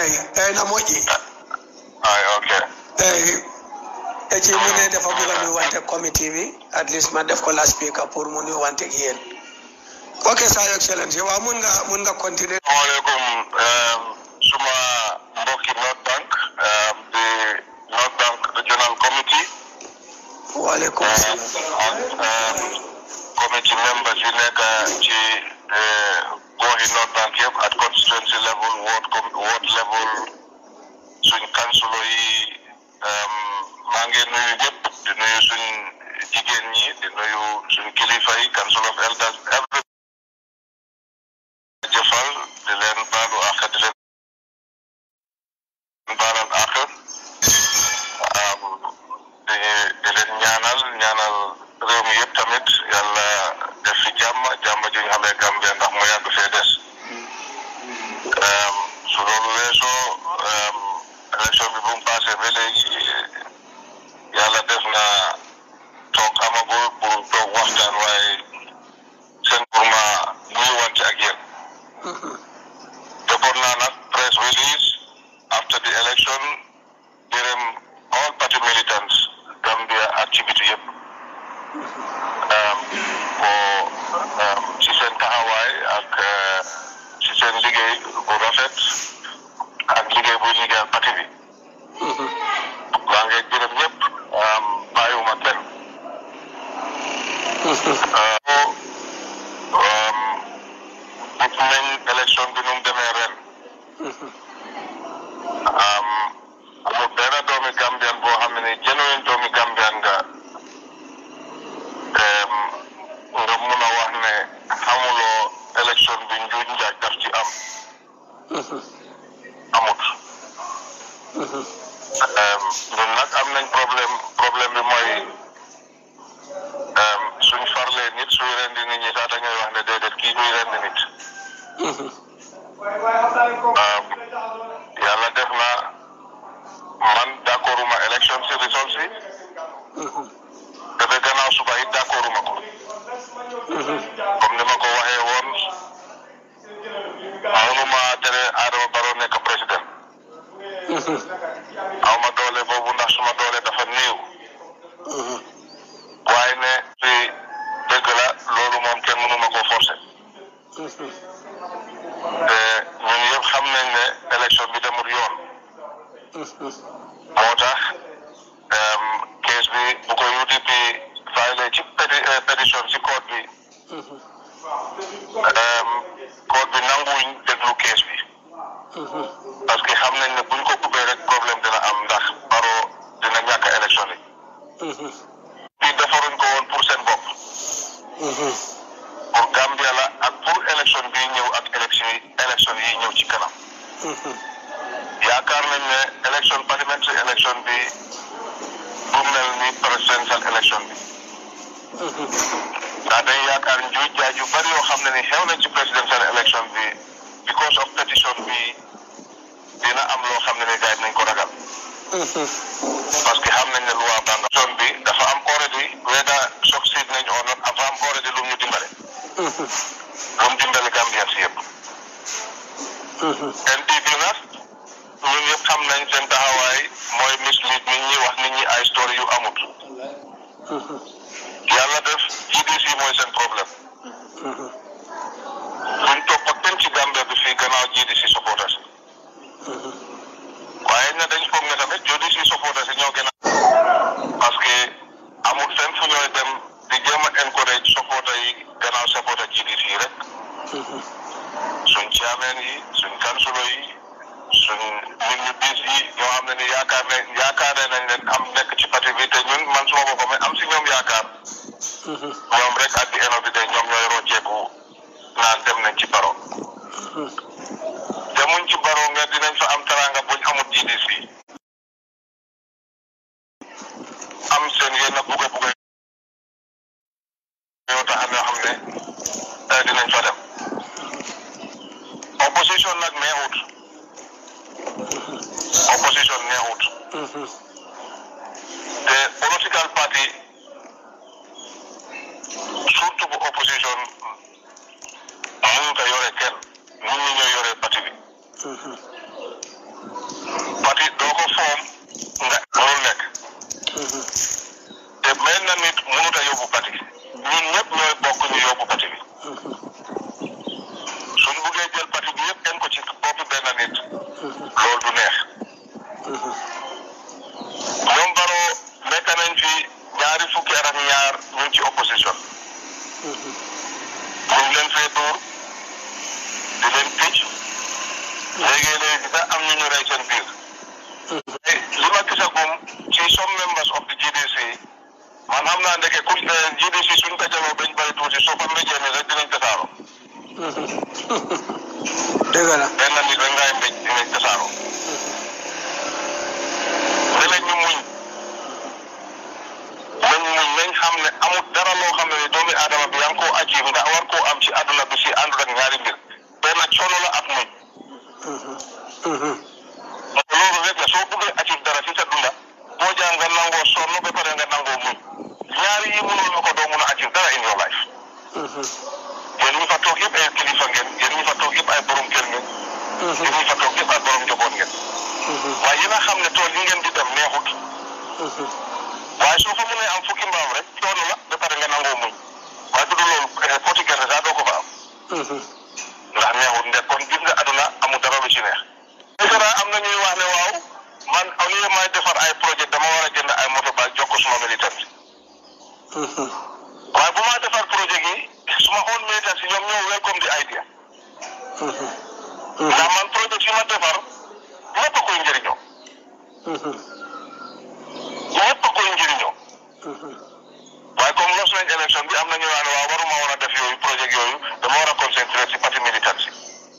eyi eyi na moƴƴi ay ok eyi e ci mu ne dafa bëgg a nuyuwante committee bi at least ma def ko la speaker pour mu nuyuwante ak yéen ok sa excellence waaw mun nga mun nga continuer asalaamaaleykum um, suma mbokki North Bank um, di North Bank Regional Committee waaleykum um, salaam ak um, committee members yi nekk ci uh, goxi North Bank yëpp at constituency level ward com ward level suñ councilor yi um, maa ngi nuyu ñëpp di nuyu suñ jigéen ñi di nuyu suñ kilifa yi council of elders every jëfal di leen baalu àq di leen baalal àq am di di leen ñaanal ñaanal réew mi yëpp tamit yàlla def fi jàmm jàmm ji ñu xamee Gambia ndax mu yàgg fee des um, su loolu weesoo um, élection bi bu mu passé ba léegi yàlla def na toog amagul pour toog waxtaan waaye seen pour ma nuyuwante ak yéen defoon naa nag press release after the election gërëm all party militants Gambia activité yëpp um, pour um, ci seen taxawaay ak uh, ci seen liggéey bu rafet ak liggéey buy liggéeyal parti bi maa ngi gërëm ñëpp um, bàyyiwuma kenn uh, um, gis nañ élection bi nu mu demee ren um, amul benn doomi Gambian boo xam ne ni genuine doomi Gambian nga um, nga mun a wax ne xamuloo élection bi njuuj njaaj daf ci am amut um, ñun nag am nañ problème problème bi mooy um, suñ farlee nit suy rendi nit ñi sax dañuy wax ne déedéet kii duy rendi nit um, yàlla def na man d'accorduma élection si result si dafa gannaaw suba it d'accorduma ko comme ni ma ko waxee woon mënuma tere Adama Barrow nekk président aw ma doole boobu ndax suma doole dafa néew waaye ne si dëgg la loolu moom kenn mënuma ko forcer te ñun yëpp xam nañ ne élection bi demul yoon moo tax case bi bu ko UDP filé ci péti pétition ci code bi code bi nanguwuñ déglu case bi parce que xam nañ ne buñ ko ubbee rek problème dina am ndax Barrow dina ñàkk élection yi bi defaruñ ko woon pour seen bopp pour Gambia la ak pour élection bi ñëw ak élection yi élection yi ñëw ci kanam yaakaar nañ ne élection parliamentary élection bi bu mel ni presidential élection bi ndax dañ yaakaar njuuj jaaj yu bari yoo xam ne ni xew nañ ci presidential élection bi because of petition bi dina am loo xam ne ni gars yi nañ ko ragal parce que xam nañ ne loi banga zone bi dafa am already whether succeed nañ or not dafa am already lu ñu dimbale lu mu dimbale Gambien si yëpp NPP nag ñun ñëpp xam nañ seen taxawaay mooy mislead nit ñi wax nit ñi ay story yu amut yàlla def GDC mooy seen problème buñ topp ak kenn ci Gambia bi fii gannaaw GDC supporters waaye na dañ foog ne tamit GDC supporters yi ñoo gën a parce que amul fenn fu ñooy dem di jéem a encourage supporter yi gannaaw supporter GDC yi rek suñ chairman yi suñ councilor yi suñ nit ñu bis yi ñoo xam ne ni yaakaar ne yaakaar nañ leen am nekk ci parti bi te ñun man suma boppam am si ñoom yaakaar ñoom rek at the end of the day ñoom ñooy rocceeku naan dem nañ ci baro demuñ ci baro nga dinañ fa am taranga buñ amut GDC am seen yenn buga buga yoo tax yoo xam ne dinañ fa dem opposition nag neexut opposition neexut te political party surtout bu opposition mënut a yore kenn nit ñi ñoo yore parti bi parti doo ko foom nga mënul nekk te mel na nit mënut a yóbbu parti ñun ñëpp ñooy bokk ñu yóbbu parti bi suñ buggee jël parti bi yëpp en ko ci boppi benn nit loolu du neex ñoom baro nekk nañ fi ñaari fukki at ak ñaar ñu ngi ci opposition ñu ngi leen fee dóor di leen picc léegi-léegi sax am ñu ñu rey seen biir li ma gisagum ci some members of the GDC man xam naa ndeke ku GDC suñ dajaloo bañ bari tuuti soo fa mbéjee ni rek dinañ tasaaroo dëgg la benn nit rek ngay mbéj dinañ tasaaroo ne ñu muñ nañ muñ nañ xam ne amul dara loo xam ne doomi aadama bi yaa ngi koo achieve nga war koo am ci àdduna bi si àndul ak ñaari mbir benn coono la ak muñ loolu rek la soo bëggee achieve dara ci sa dunda boo jàng nga nangoo sonn ba pare nga nangoo muñ ñaari yi mënul nga ko doo mun a achieve dara in your life yéen ñi fa toog yëpp ay kilifa ngeen yéen ñi fa toog yëpp ay borom kër ngeen yéen ñi fa toog yëpp ay borom njaboot ngeen waaye yéen a xam ne tool yi ngeen di dem neexut waaye soo fa mënee am fukki mbaam rek coono la ba pare nga nangoo muñ waaye du loolu poti gerte sax doo ko fa am ndax neexut nde kon gis nga aduna amul dara lu ci neex dara am na ñuy wax ne waaw man au lieu may defar ay projet dama war a jënd ay moto ba jox ko suma militant waaye bu ma defar projet gi suma own militant si ñoom ñoo welcome the idea ndax man projet yi ma defar ñëpp a koy njëriñoo ñëpp a koy njëriñoo waaye comme los nañ élection bi am na ñu naan waaw waruma war a def yooyu projet yooyu dama war a concentrer si parti militant si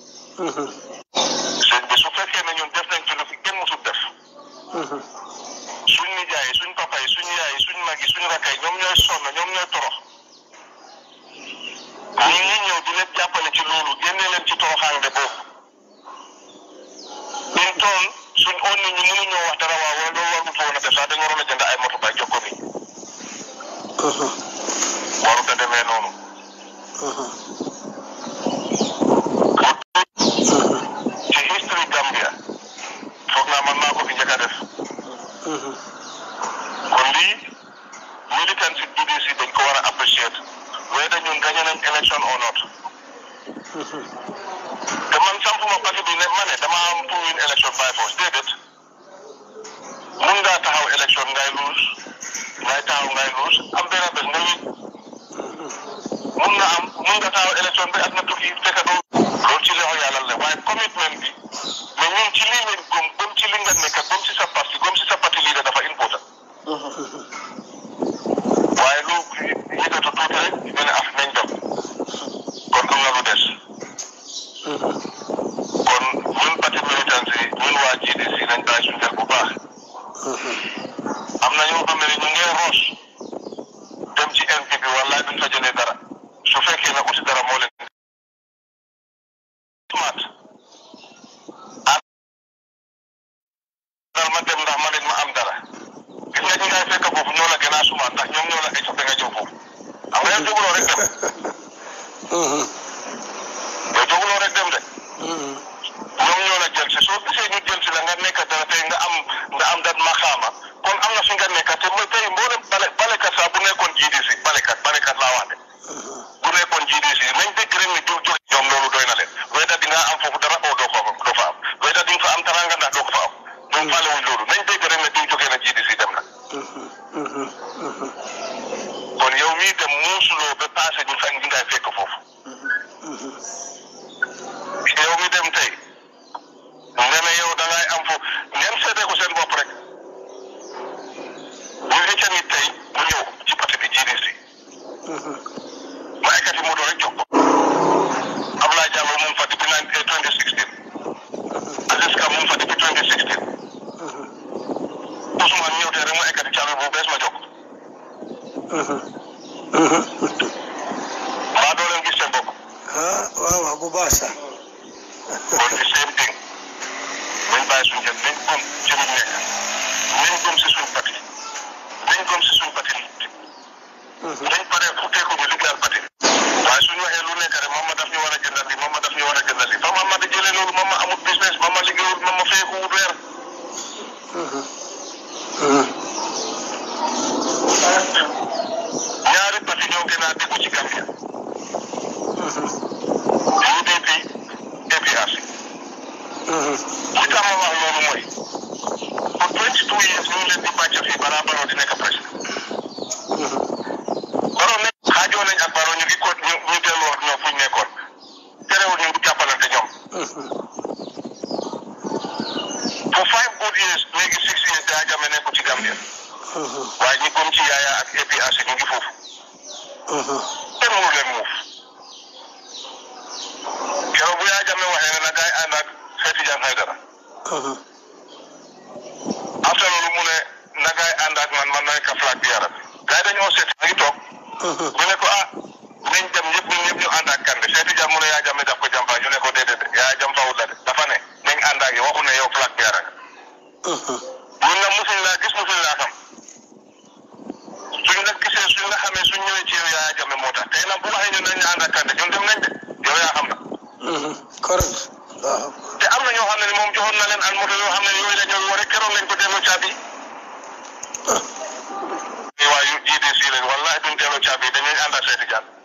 sëñ bi su fekkee ne ñun def nañ ci lu fi kenn musul def suñ nijaay suñ papa yi suñ yaay suñ mag yi suñ rakka yi ñoom ñooy sonn ñoom ñooy torox ñi ñi ñëw di leen jàppale ci loolu génne leen ci toroxaande boobu ñun tool suñ oon nit ñi mënuñoo wax dara waaw wala loolu warul fa woon a def sax dañu waroon a jënd ay moto bay jox ko nit warut a demee noonu ci history Gambia foog naa man maa ko fi njëkk a def kon lii militant si GDC dañ ko war a apprécier whether ñun gagné nañ élection or not te man sampuma parti bi ne ma ne dama am pour win élection by force déedéet mun ngaa taxaw élection ngay luus ngay taxaw ngay luus am benn bés nga win mun nga am mun nga taxaw élection bi at na tukki fekk doo loolu ci loxo yàlla la waaye commitment bi mais ñun ci lii lañ gëm gëm ci li nga nekk gëm si sa parti gëm si sa parti leader dafa important waaye lu yëkkatu tuuti rek ñu ne af nañ dem kon am na lu des kon ñun parti militant yi ñun waa GDC nañ bàyyi suñu xel bu baax am na ñoo xam ne ñu ngee roos dem ci NPP wallaay duñ fa jëlee dara su fekkee ne uti dara moo leen smart ah dal ma dem ndax ma leen ma am dara gis nga ñi ngay fekk foofu ñoo la gën a smart ndax ñoom ñoo la ay soppe nga ñëw foofu xam nga yow jóguloo rek dem yow jóguloo rek dem de ñoom ñoo la jël si soo gisee ñu jël si la nga nekk dara tey nga am nga am dat maxaama kon am na fi nga nekk te mooy tey mboolem bale balekat sax bu nekkoon GDC balekat balekat laa wax de bu nekkoon GDC nañ dégg rek ne diw jox ñoom loolu doy na leen wayta di nga am foofu dara oo doo ko am doo fa am wayta di nga fa am taranga ndax doo ko fa am ñoom faale wuñ loolu nañ dégg rek ne diw jógee na GDC dem na kon yow mii dem muusuloo ba passé ñu fa ñi ngay fekk foofu yow mi dem tey nga ne yow da ngay am foofu ngeen seetee ko seen bopp rek bu ecca nit tey mu ñëw ci parti bi GDC ma ekkati moto rek jox ko Ablaye Diallo moom fa depuis nine 2016 Aziz Ka moom fa depuis 2016 Ousmane ñëw tey rek ma ekkati caabi bu bees ma jox ko mbaa doo leen gis seen bopp ah waaw waaw bu baax sax kon di same thing nañ bàyyi suñu jëm nañ gëm ci luñ nekk nañ gëm si suñ parti nañ gëm si suñ parti nañ pare futteeku ñu liggéeyal parti waaye suñu waxee lu nekk rek mama daf ñu war a jëndal li mama daf ñu war a jëndal li fa mama di jëlee loolu mama amul business mama liggéeyul mama feekuwul weer mooy pour twenty two years ñu ngi leen di bàcc fii balaa Barrow di nekk président Barrow nekk xaajoo nañ ak Barrow ñu ngi ko ñu ñu delluwaat ñoom fu ñu nekkoon terewul ñu ngi jàppalante ñoom for five good years léegi six years daa jame nekku ci Gambia waaye ñi comme ci Yaya ak APRC ñu ngi foofu kenn mënu leen muuf keroog bu yaa jame waxee ne na gaay ànd ak Seeti Jaan Haydara after loolu mu ne na gaay ànd ak man man may ka flag bi yaram gaay dañoo seet a ngi toog ñu ne ko ah nañ dem ñëpp ñun ñëpp ñu ànd ak Kande Seeti Jaan mu ne yaa jame daf ko jàmpa ñu ne ko déedéet yaa jam fawut la de dafa ne nañ ànd ak yow waxu ne yow flag bi yaram ñun nag musuñ laa gis musuñ laa xam suñ la gisee suñ la xamee suñ ñëwee ci yow yaa jame moo tax tey nag bu waxee ñun nañ ànd ak Kande ñun dem nañ de yow yaa xam na correct waaw te am na ñoo xam ne ni moom joxoon na leen al moto yoo xam ne yooyu la ñoo war a keroog lañ ko delloo caabi waaye yu GDC lañ wallahi duñ delloo caabi dañuy ànd ak seeti jaan